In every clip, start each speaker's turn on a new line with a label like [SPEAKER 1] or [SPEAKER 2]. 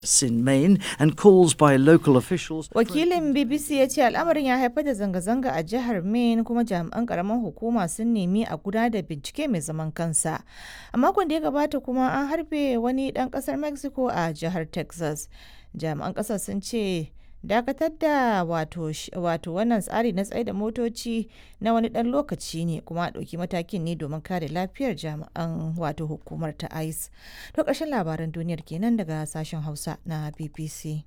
[SPEAKER 1] in Maine and calls by local officials.
[SPEAKER 2] Wakilin BBC ya ce al'amarin ya haifar da zanga-zanga a jihar Maine kuma jami'an karamar hukuma sun nemi a gudanar da bincike mai zaman kansa. A makon da ya gabata kuma an harbe wani ɗan ƙasar Mexico a jihar Texas. Jami'an ƙasar sun ce dakatar da wato wato wannan tsari na tsaye da motoci na wani ɗan lokaci ne kuma a ɗauki matakin ne domin kare lafiyar jami'an wato hukumar ta ice to ƙarshen labaran duniyar kenan daga sashen hausa na bbc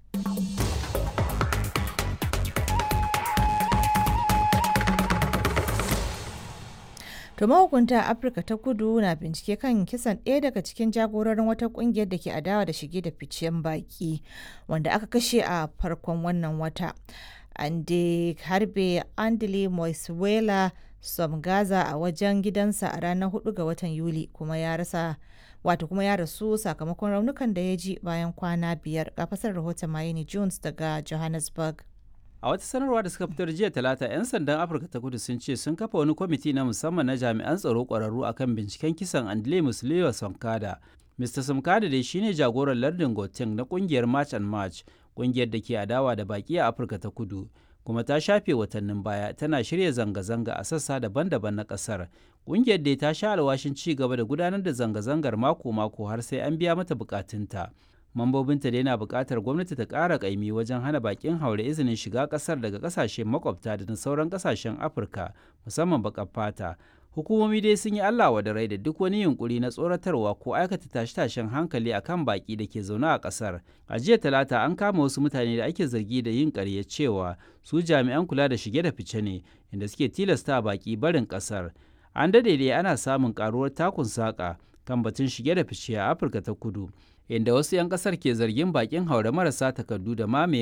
[SPEAKER 2] To mahukunta a Afirka ta kudu na bincike kan kisan ɗaya daga cikin jagororin wata ƙungiyar da ke adawa da shige da ficen baƙi wanda aka kashe a farkon wannan wata. An dai harbe Andile Moisuela Somgaza a wajen gidansa a ranar 4 ga watan Yuli kuma ya rasa wato kuma ya rasu sakamakon raunukan da ya ji bayan kwana biyar ga fasar rahoton Mayeni Jones daga Johannesburg.
[SPEAKER 3] A wata sanarwa da suka fitar jiya talata 'yan sandan Afirka ta kudu sun ce sun kafa wani kwamiti na musamman na jami'an tsaro ƙwararru akan binciken kisan Andile Musliwa Sonkada. Mr. Sonkada dai shine jagoran lardin Gauteng na kungiyar March and March, kungiyar da ke adawa da baki a Afirka ta kudu. Kuma ta shafe watannin baya tana shirya zanga-zanga a sassa daban-daban na ƙasar. Kungiyar dai ta sha alwashin ci gaba da gudanar da zanga-zangar mako-mako har sai an biya mata bukatunta. mambobinta dai na buƙatar gwamnati ta ƙara ƙaimi wajen hana baƙin haure izinin shiga ƙasar daga ƙasashe makwabta da na sauran ƙasashen afirka musamman baƙar fata hukumomi dai sun yi allah wa da rai da duk wani yunkuri na tsoratarwa ko aikata tashe-tashen hankali akan baƙi da ke zaune a ƙasar a jiya talata an kama wasu mutane da ake zargi da yin ƙarya cewa su jami'an kula da shige da fice ne inda suke tilasta baƙi barin ƙasar an dade dai ana samun ƙaruwar takun saƙa kan batun shige da fice a afirka ta kudu inda wasu 'yan kasar ke zargin bakin haure marasa takardu da mamaye